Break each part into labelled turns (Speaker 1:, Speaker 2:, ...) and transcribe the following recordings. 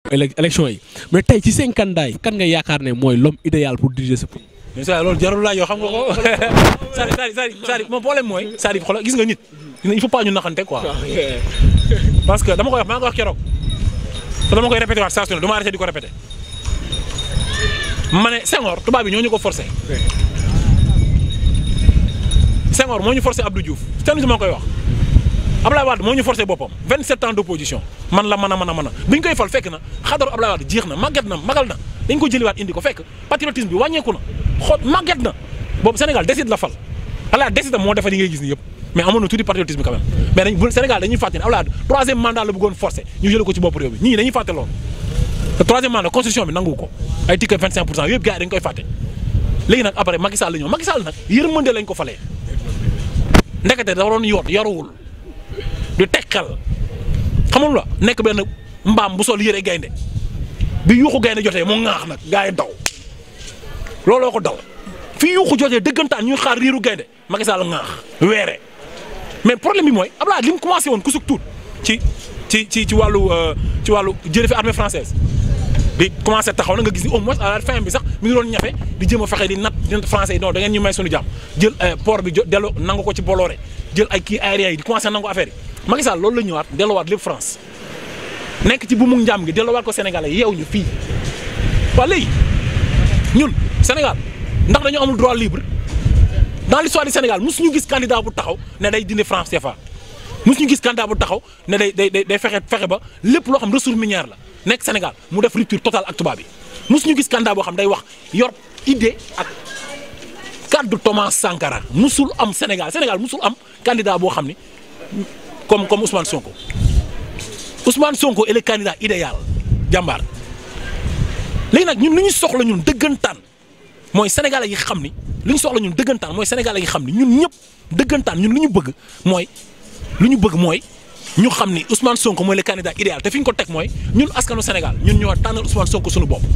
Speaker 1: élection yi mais tey ci seen candidat yi kan nga yaakaar ne mooy l'homme idéal pour diriger ce pays.
Speaker 2: mais ça loolu jarul laaj yoo xam nga ko c'est-à-dire c'est-à-dire c'est-à-dire mon problème mooy c'est-à-dire xoolal gis nga nit il faut pas ñu naxante quoi parce que dama koy wax maa ngi koy wax keroog te dama koy répété waat saa su ne du ma arrêté di ko répété ma ne Senghor tubaab bi ñoo ñu ko forcé Senghor moo ñu forcé Abdou Diouf ten si moo koy wax Ablaye Wade moo ñu forcé boppam 27 ans d'opposition man la mën a mën a mën a bi ñu koy fal fekk na xadaru Ablaye Wade jeex na màgget na magal na dañ ko jëliwaat indi ko fekk patriotisme bi wàññeeku na xool màgget na boobu Sénégal décide la fal Ablaye décide moo defar yi ngay gis ni yëpp mais amoon na tuuti patriotisme quand même mais dañ bu Sénégal dañuy fàtte ne Ablaye troisième mandat la bëggoon forcé ñu jële ko ci bopp réew bi ñii dañuy fàtte loolu te troisième mandat constitution bi nangu ko ay ticket 25 pour cent yëpp gars yi dañ koy fàtte léegi nag après Macky Sall la ñëw Macky Sall nag yërmande lañ ko falee ndekete da waroon yoot yaruwul du teg xel xamul la nekk benn mbaam bu sol yëre gaynde bi yuuxu gaynde jotee mu ŋaax nag gars yi daw looloo ko daw fi yuuxu jotee dëggantaan ñuy xaar riiru gaynde Macky Sall ŋaax weere mais problème bi mooy Abdoulaye li mu commencé woon kusuk tuut ci ci ci ci wàllu ci wàllu jëlee fi armée française bi commencé taxaw na nga gis ni au moins à la fin bi sax mi ngi doon ñafe di jëm a fexe di nat di français yi non da ngeen ñu may suñu jàmm jël port bi delloo nangu ko ci Bolloré jël ay kii aérien yi di commencé nangu affaire yi Macky Sall loolu la ñëwaat delloowaat lépp France nekk ci bu mu njàmm gi delloowaat ko Sénégalais yeew ñu fii waa léegi ñun Sénégal ndax dañoo amul droit libre dans l'histoire du Sénégal mosu ñu gis candidat bu taxaw ne day dindi France CFA mosu ñu gis candidat bu taxaw ne day day day fexe fexe ba lépp loo xam ressource minière la nekk Sénégal mu def rupture totale ak tubaab bi mosu ñu gis candidat boo xam day wax yor idée ak kaddu Thomas Sankara musul am Sénégal Sénégal musul am candidat boo xam ni comme comme Ousmane Sonko Ousmane Sonko est le candidat idéal jàmbaar léegi nag ñun li ñu soxla ñun dëggantaan mooy sénégalais yi xam ni li ñu soxla ñun dëggantaan mooy sénégalais yi xam ni ñun ñëpp dëggantaan ñun li ñu bëgg mooy lu ñu bëgg mooy ñu xam ni Ousmane Sonko mooy le candidat idéal te fi ñu ko teg mooy ñun askanu Sénégal ñun ñoo tànnal Ousmane Sonko suñu bopp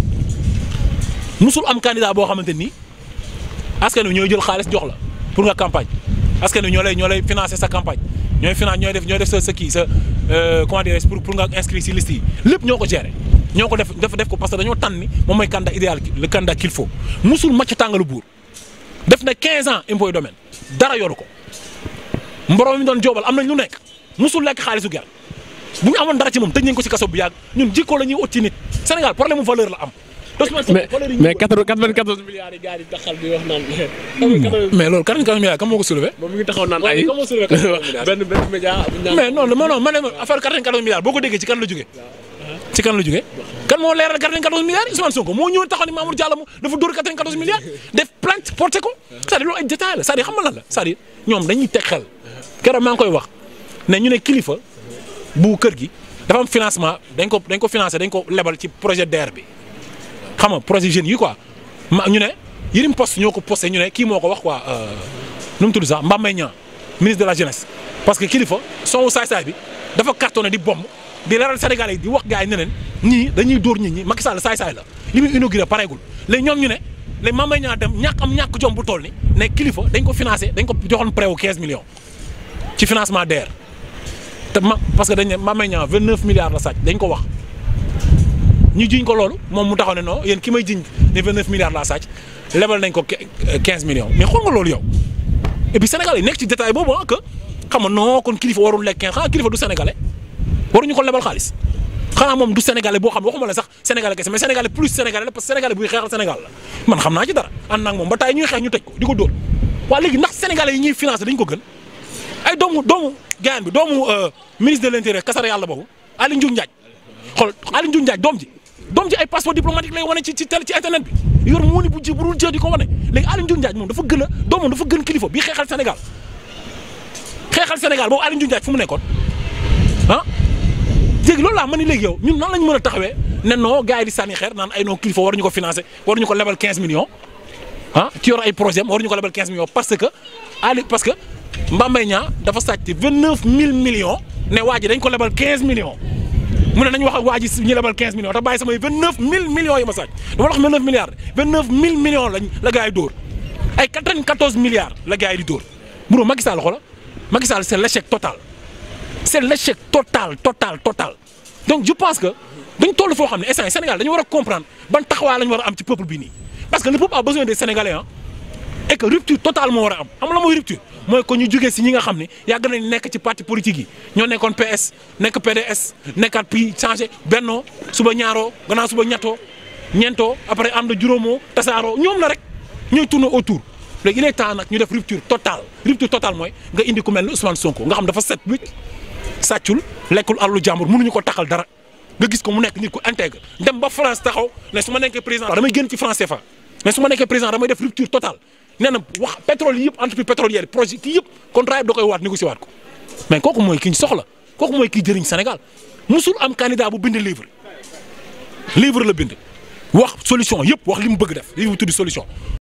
Speaker 2: musul am candidat boo xamante ni askan wi ñooy jël xaalis jox la pour nga campagne askan wi ñoo lay ñoo lay financer sa campagne ñooy finance ñooy def ñooy def sa sa kii sa comment dirais pour pour nga inscrire si liste yi lépp ñoo ko gérer ñoo ko def def def ko parce que dañoo tànn ni moom mooy candidat idéal le candidat qu'il faut musul macc tàngalu buur def na 15 ans impôt et domaine dara yoru ko mborom mi doon joobal am nañ lu nekk musul lekk xaalisu ger bu ñu amoon dara ci moom tëj nañ ko ci kaso bu yàgg ñun jikko la ñuy ut ci nit Sénégal problème mu valeur la am.
Speaker 1: mais mais 94 milliards yi gars yi taxal di wax naan.
Speaker 2: mais loolu 94 milliards kan moo ko soulevé.
Speaker 1: moom mi ngi taxaw naan ay benn benn média.
Speaker 2: mais non non non ma ne affaire 94 milliards boo ko déggee ci kan la jógee. ci kan la jógee. kan moo leeral 94 milliards yi Ousmane Sonko moo ñëw taxaw ni Mamour Diallo dafa dóor 94 milliards def plainte porté ko c'est-à-dire loolu ay détails la c'est-à-dire xam nga lan la c'est-à-dire ñoom dañuy teg xel keroog maa ngi koy wax ne ñu ne kilifa bu kër gi dafa am financement dañ ko dañ ko financé dañ ko lebal ci projet DER bi xam nga projet jeunes yi quoi ma ñu ne Yërim Post ñoo ko posté ñu ne kii moo ko wax quoi nu mu tudd sax Mame Mbaye Niang ministre de la jeunesse parce que kilifa soowu saay-saay bi dafa cartonné di bomb di leeral Sénégalais yi di wax gars yi ne leen ñii dañuy dóor nit ñi Macky Sall saay-saay la li muy inauguré pareegul léegi ñoom ñu ne léegi Mame Mbaye Niang dem ñàkk am ñàkk jom bu toll ni ne kilifa dañ ko financé dañ ko joxoon prêt wu 15 millions ci financement DER te ma parce que dañ ne Mame Mbaye Niang 29 milliards la sàcc dañ ko wax ñu jiñ ko loolu moom mu taxaw ne non yéen ki may jiñ ne 29 milliards laa sàcc lebal nañ ko 15 millions mais xool nga loolu yow et puis Sénégal yi nekk ci détail boobu ah que xam nga non kon kilifa warul lekk 15 xanaa kilifa du sénégalais waruñu ko lebal xaalis xanaa moom du sénégalais boo xam ne waxuma la sax sénégalais kese mais sénégalais plus sénégalais la parce que sénégalais buy xeexal Sénégal la man xam naa ci dara ànd naa ak moom ba tay ñuy xeex ñu tëj ko di ko dóor waa léegi ndax sénégalais yi ñuy financé dañ ko gën ay doomu doomu gaayan bi doomu ministre de l'intérieur kasara yàlla boobu Aly Ngouille Ndiaye xool Aly Ngouille Ndiaye doom ji doom ji ay passeport diplomatique lay wane ci ci télé ci internet bi yor mu ni bu ji bu dul jë di ko wane léegi Aly Ngouille Ndiaye moom dafa gën a doomam dafa gën kilifa bii xeexal Sénégal xeexal Sénégal boobu Aly Ngouille Ndiaye fu mu nekkoon ah léegi loolu laa ma ni léegi yow ñun nan lañ mën a taxawee ne non gars yi di sànni xeer naan ay non kilifa waruñu ko financer waruñu ko lebal 15 millions ah ci yor ay projet am waruñu ko lebal 15 millions parce que Ali parce que Mame Mbaye Niang dafa sàcc 29000 millions ne waa ji dañ ko lebal 15 millions mu ne nañ wax ak waa ji ñu lebal 15 millions te bàyyi samay 29000 millions yi ma sàcc dama la wax 29 milliards 29000 millions lañ la gars yi dóor ay 94 milliards la gars yi di dóor bro Macky Sall xoola Macky Sall c'est l'échec total c'est l'échec total total total donc je pense que dañ toll foo xam ne instant Sénégal dañu war a comprendre ban taxawaay lañu war a am ci peuple bi nii parce que le peuple a besoin des Sénégalais ah et que rupture totale moo war a am xam la mooy rupture mooy que ñu jógee si ñi nga xam ne yàgg nañ nekk ci parti politique yi ñoo nekkoon PS nekk PDS nekkaat puis changé bennoo suba ñaaroo gannaaw suba ñettoo ñeentoo après am na juróomoo tasaaroo ñoom la rek ñooy tourner autour léegi il est temps nag ñu def rupture totale rupture totale mooy nga indi ku mel ni Ousmane Sonko nga xam dafa set wicc sàccul lekkul àllu jàmbur mënuñu ko taxal dara nga gis ko mu nekk nit ku intègre dem ba France taxaw ne su ma nekkee président damay génn ci France CFA mais su ma nekkee président damay def rupture totale nee na wax pétrole yi yëpp entreprise pétrolière projet kii yëpp contrat yëpp da koy waat négocier waat ko mais kooku mooy ki ñu soxla kooku mooy kii jëriñ Sénégal musul am candidat bu bind livre livre la bind wax solution yëpp wax li mu bëgg def livre tudd solution